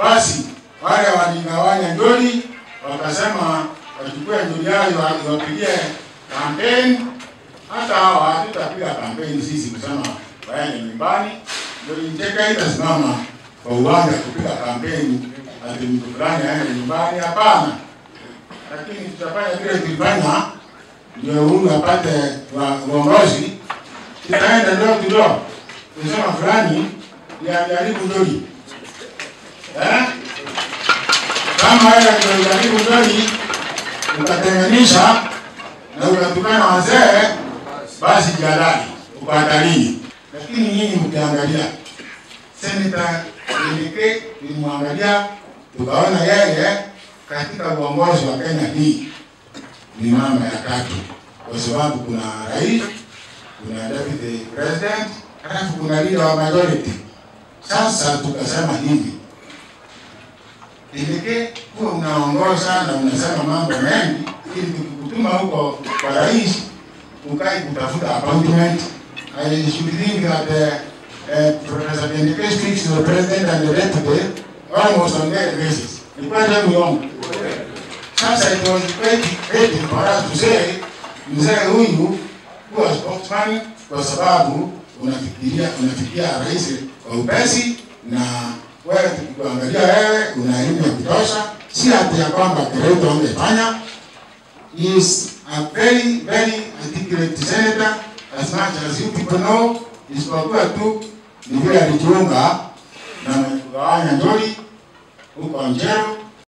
Basi wale waligawanya Njoli wakasema wachukue Njoli yao iwapigie kampeni. Hata hawa hatutapiga kampeni sisi kusema waende nyumbani. Njoli Ncheka itasimama kwa uwanja kupiga kampeni ati mtu fulani aende nyumbani, hapana. Lakini tutafanya vile tulifanya ndio huyu apate wa- uongozi, tutaenda ndio kidogo kusema fulani yajaribu Njoli eh? Kama wewe ndio ujaribu Njoli ukatenganisha na ukatukana wazee, basi jalali uko hatarini. Lakini nyinyi mkiangalia Seneta Kindiki tulimwangalia tukaona yeye katika uongozi wa Kenya hii ni mama ya tatu, kwa sababu kuna rais, kuna deputy president, halafu kuna leader wa majority. Sasa tukasema hivi, Kindiki huwa unaongoza na unasema mambo mengi, ili tukikutuma huko kwa rais ukai kutafuta appointment. I should think that uh, uh, Professor Kindiki speaks to the president and the deputy almost on daily basis. Ni kweli au uongo? Sasa it was quite great for us to say mzee huyu kuwa spokesman kwa sababu unafikiria unafikia rais kwa upesi na wewe tukikuangalia wewe una elimu ya kutosha, si ati ya kwamba Kireto angefanya. He is a very very articulate senator as much as you people know, isipokuwa tu ni vile alijiunga na kugawanya Njoli huko Njero